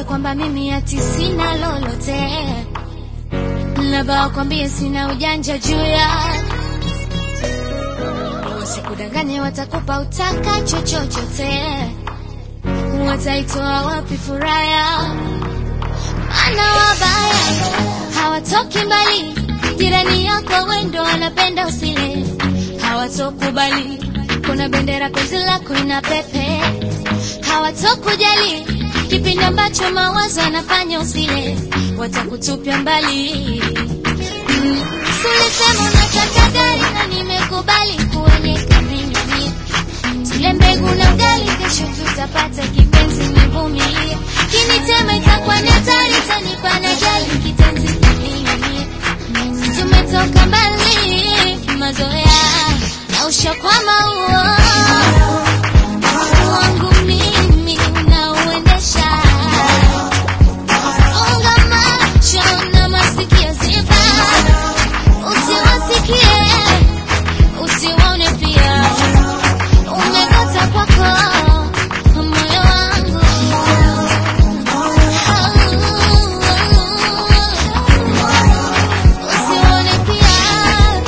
kwamba mimi ati sina lolote, labda wakwambie sina ujanja juu ya wasikudanganye, watakupa utakacho chochote, wataitoa wapi furaha ya maana wabaya hawatoki mbali, jirani yako wendo wanapenda usile, hawatokubali kuna bendera penzi lako ina pepe, hawatokujali kipindi ambacho mawazo yanafanya usile, watakutupia mbali. Mm, Silisema unataka gari na nimekubali kuonyeka mimi tule mbegu na ugali, kesho tutapata kipenzi, nivumilie. Kinitema itakuwa ni hatari, tanipa na jali kitenzi kimimi. Tumetoka mbali kimazoea na ushakwama huo wangu mimi unauendesha. Funga macho na masikio ziba, usiwasikie usiwaone pia umekata kwako moyo wangu usione pia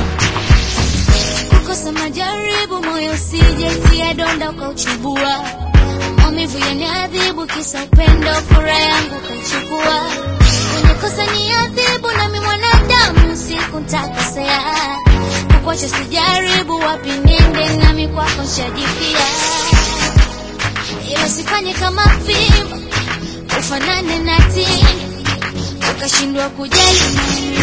kukosa majaribu moyo sijetia donda ukauchubua maumivu yaniadhibu kisa upendo furaha yangu ukaichukua umekosa ni adhibu nami mwanadamu siku ntakosea kukwacha sijaribu wapi niende nami kwako nshajipia ila sifanye kama fimbo ufanane na tini ukashindwa kujali